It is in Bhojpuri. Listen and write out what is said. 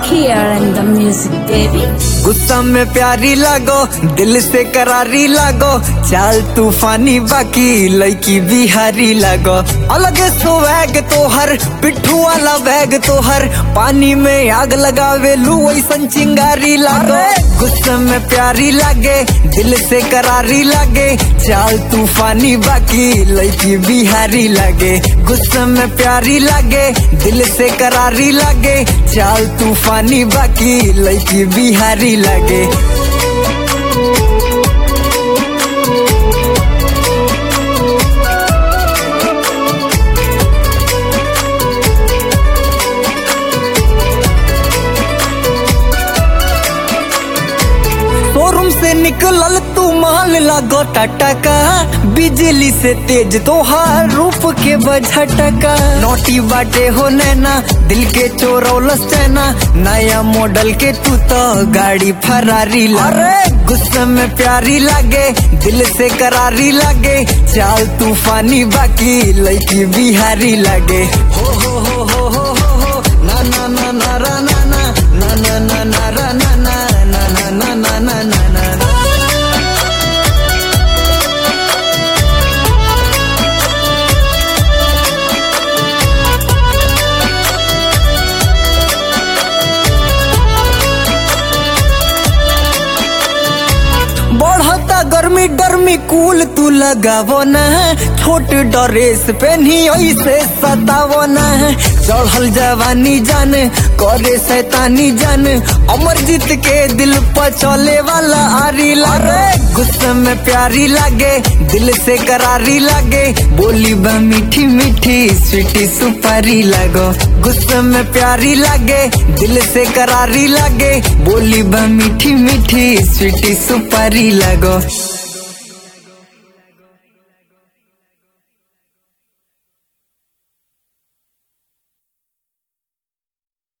here in the music, baby. गुस्सा में प्यारी लागो दिल से करारी लागो चाल तूफानी बाकी लड़की बिहारी लागो अलग स्वैग तोहर पिट्ठू वाला बैग तोहर पानी में आग लगावे लू ऐसन चिंगारी लागो गुस्सा में प्यारी लागे दिल से करारी लागे चाल तूफानी बाकी लड़की बिहारी लागे गुस्सा में प्यारी लागे दिल से करारी लागे चाल तूफानी बाकी लड़की बिहारी लागे शोरूम से निकलल तू माल लागो टटका बिजली से तेज तोहार रूप के बझटका नोटी बाटे हो नैना दिल के चोरौलस चैना नया मॉडल के तू तो गाड़ी फरारी अरे गुस्से में प्यारी लागे दिल से करारी लागे चाल तूफानी बाकी लड़की बिहारी लागे हो हो हो हो हो हो हो ना ना ना ना रा ना ना ना ना ना ना रा ना ना ना ना ना ना ना ना ना ना बढ़ता गर्मी डरमी कूल तू लगावो न छोट ड्रेस पहनी ऐसे सतावो न चढ़ल जवानी जान करे शैतानी जान अमरजीत के दिल पर चले वाला आरी लागे गुस्से में प्यारी लागे दिल से करारी लागे बोली बा मीठी मीठी स्वीटी सुपारी लागो गुस्से में प्यारी लागे दिल से करारी लागे बोली बा मीठी मीठी स्वीटी सुपारी लागो